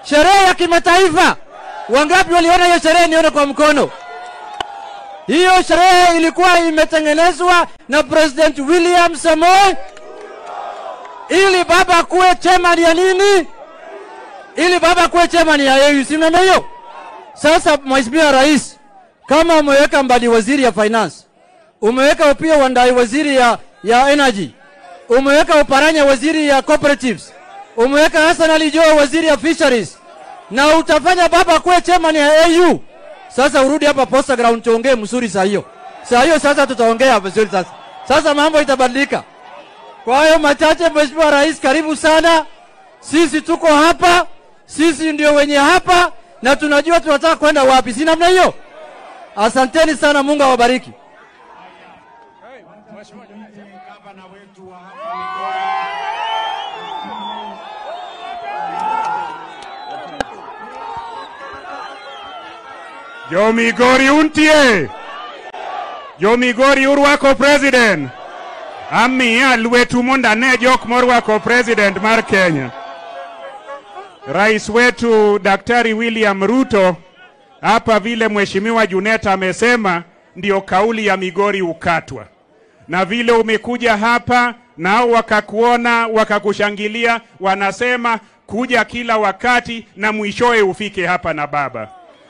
sherehe ya kimataifa. Wangapi waliona hiyo sherehe? Nione kwa mkono. Hiyo sherehe ilikuwa imetengenezwa na President William Samoei ili baba kuwe chairman ya nini, ili baba kuwe chairman ya AU, si mnaona hiyo? Sasa Mheshimiwa Rais, kama umeweka Mbadi waziri ya finance, umeweka pia Wandai waziri ya, ya energy, umeweka Uparanya waziri ya cooperatives, umeweka Hassan Ali Joho waziri ya fisheries, na utafanya baba kuwe chairman ya AU. Sasa urudi hapa posta ground tuongee mzuri saa hiyo. Saa hiyo sasa tutaongea vizuri sasa. Sasa mambo itabadilika. Kwa hayo machache, Mheshimiwa Rais, karibu sana. Sisi tuko hapa, sisi ndio wenye hapa na tunajua tunataka kwenda wapi, si namna hiyo? Asanteni sana, Mungu awabariki. Jo Migori untie. Jo Migori urwako president. Amiya lwetu mondo ane jok morwako president mar Kenya. Rais wetu Daktari William Ruto hapa vile Mheshimiwa Junet amesema ndio kauli ya Migori ukatwa. Na vile umekuja hapa nao wakakuona wakakushangilia, wanasema kuja kila wakati na mwishowe ufike hapa na baba.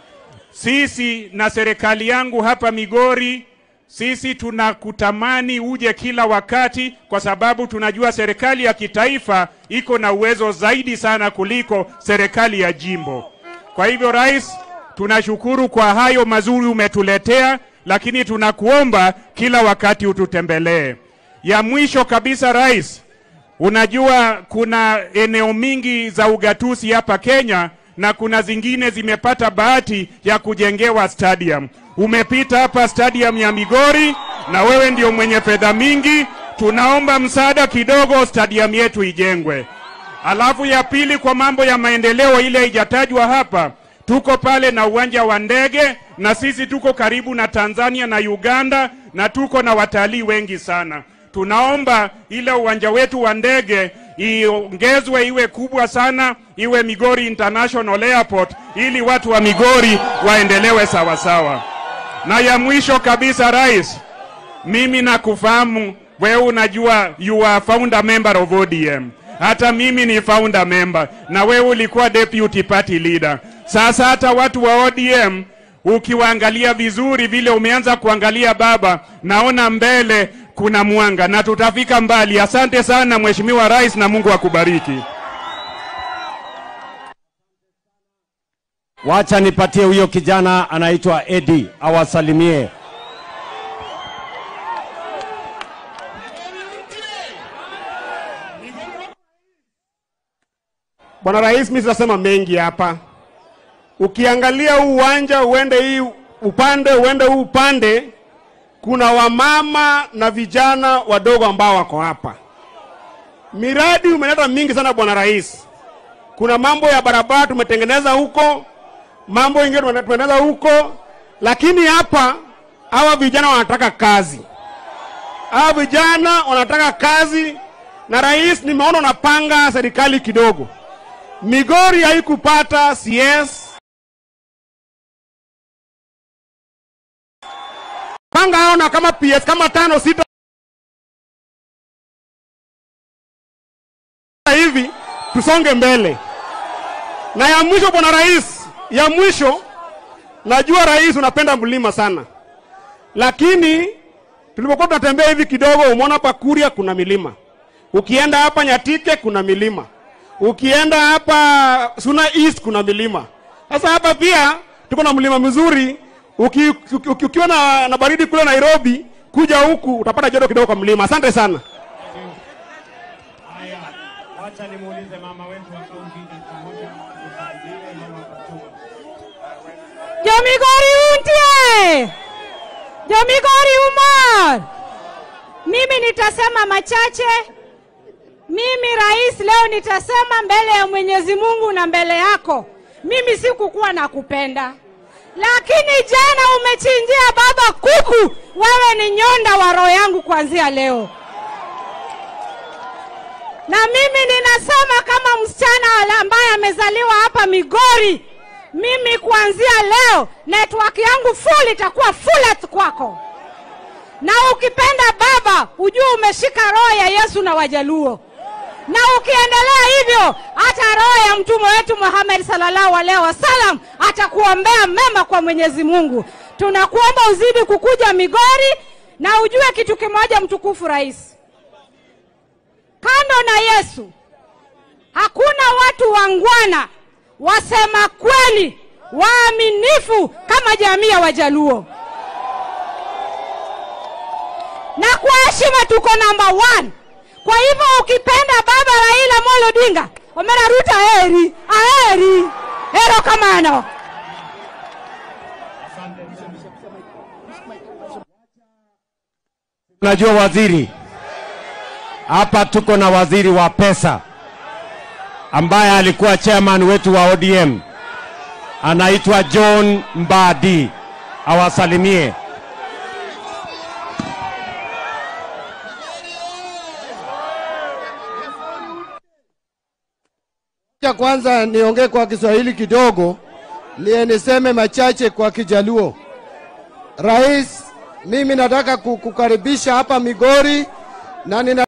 Sisi na serikali yangu hapa Migori, sisi tunakutamani uje kila wakati, kwa sababu tunajua serikali ya kitaifa iko na uwezo zaidi sana kuliko serikali ya jimbo. Kwa hivyo, rais, tunashukuru kwa hayo mazuri umetuletea, lakini tunakuomba kila wakati ututembelee. Ya mwisho kabisa, rais, unajua kuna eneo mingi za ugatuzi hapa Kenya na kuna zingine zimepata bahati ya kujengewa stadium. Umepita hapa stadium ya Migori na wewe ndio mwenye fedha mingi, tunaomba msaada kidogo stadium yetu ijengwe. Alafu ya pili, kwa mambo ya maendeleo ile haijatajwa hapa, tuko pale na uwanja wa ndege na sisi tuko karibu na Tanzania na Uganda na tuko na watalii wengi sana. Tunaomba ile uwanja wetu wa ndege iongezwe iwe kubwa sana, iwe Migori International Airport ili watu wa Migori waendelewe sawa sawa. Na ya mwisho kabisa, rais, mimi nakufahamu wewe, unajua you are founder member of ODM. Hata mimi ni founder member na wewe ulikuwa deputy party leader. Sasa hata watu wa ODM ukiwaangalia vizuri vile umeanza kuangalia baba, naona mbele kuna mwanga na tutafika mbali. Asante sana Mheshimiwa Rais na Mungu akubariki. Wacha nipatie huyo kijana anaitwa Edi awasalimie. Bwana Rais, mimi sitasema mengi hapa. Ukiangalia huu uwanja uende hii upande uende huu upande, kuna wamama na vijana wadogo ambao wako hapa. Miradi umeleta mingi sana Bwana Rais. Kuna mambo ya barabara tumetengeneza huko, mambo ingine tumetengeneza huko, lakini hapa hawa vijana wanataka kazi. Hawa vijana wanataka kazi, na rais, nimeona unapanga serikali kidogo. Migori haikupata CS. Panga hao na kama PS kama tano sita hivi, tusonge mbele. Na ya mwisho, bwana rais, ya mwisho, najua rais unapenda mlima sana, lakini tulipokuwa tunatembea hivi kidogo, umeona hapa Kuria kuna milima, ukienda hapa Nyatike kuna milima ukienda hapa Suna East kuna milima. Sasa hapa pia tuko na mlima mzuri. Uki, uki, uki, ukiwa na, na baridi kule Nairobi, kuja huku utapata joto kidogo kwa mlima. Asante sana. Wacha nimuulize mama wetu wa kaunti moja tusaidie mama Fatuma. Jomigori untie! Jomigori umar! Mimi nitasema machache. Mimi rais, leo nitasema mbele ya Mwenyezi Mungu na mbele yako, mimi sikukuwa na kupenda, lakini jana umechinjia baba kuku. Wewe ni nyonda wa roho yangu kuanzia leo, na mimi ninasema kama msichana ambaye amezaliwa hapa Migori, mimi kuanzia leo network yangu full itakuwa full kwako, na ukipenda baba ujue umeshika roho ya Yesu na Wajaluo, na ukiendelea hivyo hata roho ya mtume wetu Muhammad sallallahu alaihi wasallam atakuombea mema kwa Mwenyezi Mungu. Tunakuomba uzidi kukuja Migori, na ujue kitu kimoja, mtukufu rais, kando na Yesu hakuna watu wangwana wasema kweli waaminifu kama jamii ya Wajaluo, na kwa heshima tuko namba one. Kwa hivyo ukipenda baba Raila Amolo Odinga Omera Ruto aheri aheri ero kamano. Unajua waziri, hapa tuko na waziri wa pesa ambaye alikuwa chairman wetu wa ODM, anaitwa John Mbadi, awasalimie. Cha kwanza niongee kwa Kiswahili kidogo, niye niseme machache kwa Kijaluo. Rais, mimi nataka kukukaribisha hapa Migori na nina